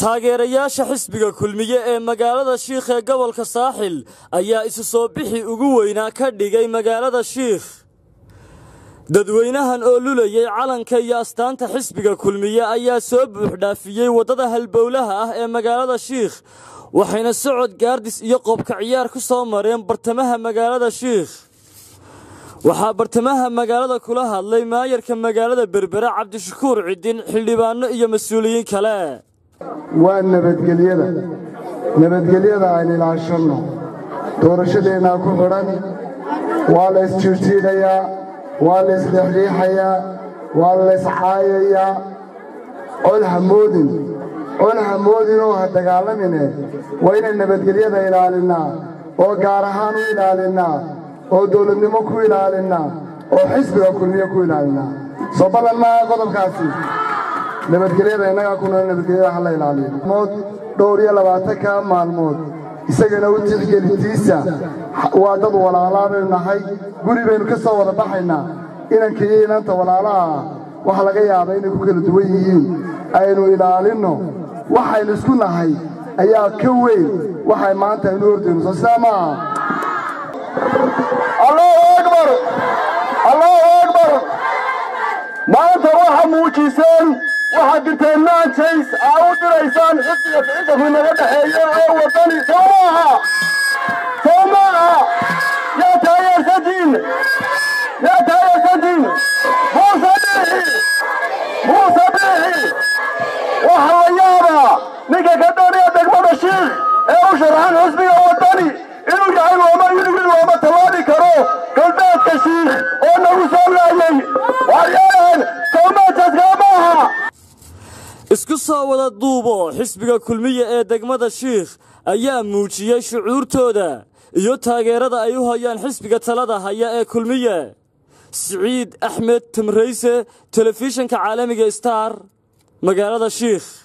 taageerayaasha xisbiga kulmiye ee magaalada shiikh ee gobolka saaxil ayaa isu soo bixi ugu weynaa ka dhigay magaalada shiikh dadweynahan oo lulayay calanka iyo astaanta xisbiga kulmiye ayaa soo buuxdhaafiyey waddada halbowlaha ah ee magaalada shiikh waxayna socod gaardis iyo qoobka ciyaar ku soo mareen bartamaha magaalada shiikh waxaa bartamaha magaalada kula hadlay maayarka magaalada berbere cabdishakuur cidin xildhibaanno iyo mas-uuliyiin kale waa nabadgelyada nabadgelyada aan ilaashanno doorashadeennaa ku xidhan waa la isjiirjiidhayaa waa la isdhexdhiixayaa waa la yscaayayaa cod hamoodin cod hamoodinoo ha dagaalamine waa inaan nabadgelyada ilaalinnaa oo gaar ahaan u ilaalinnaa oo dawladnimo ku ilaalinnaa oo xisbiga kulmiye ku ilaalinnaa soo ballan maaha qodobkaasi nabadgelyada innagaa ku nool nabadgelyada ha la ilaaliyo mood dhowr iyo labaatanka maalmood isagana u tixgelitiisa waa dad walaalaa baynu nahay guri baynu ka soo wada baxaynaa inanka iyo inanta walaalaha ah waxa laga yaabaa inay ku kala duwan yihiin aynu ilaalinno waxaynu isku nahay ayaa ka weyn waxay maanta aynu ordayno soo sidaa maaha allahu akbar allahu akbar maanta waxa muujiseen waxaad dirteen maanjays aa u diraysaan xisbiga ficilkaku inaga dhexeeya ee waddani soo maaha soo maaha yaa taageersantiin yaa taageersantiin muuse biixi muuse biixi waxa la yaabaa ninka ka doonaya degmada shiikh ee u sharaxan xisbiga waddani inuu yahay looma yidhi looma tallaabi karo galbeedka shiikh oo nagu soo laayay waaryaalahan soomaajaskaa maaha isku soo wada duubo xisbiga kulmiye ee degmada shiikh ayaa muujiyey shucuurtooda iyo taageerada ay u hayaan xisbiga talada haya ee kulmiye siciid axmed timrayse telefishinka caalamiga star magaalada shiikh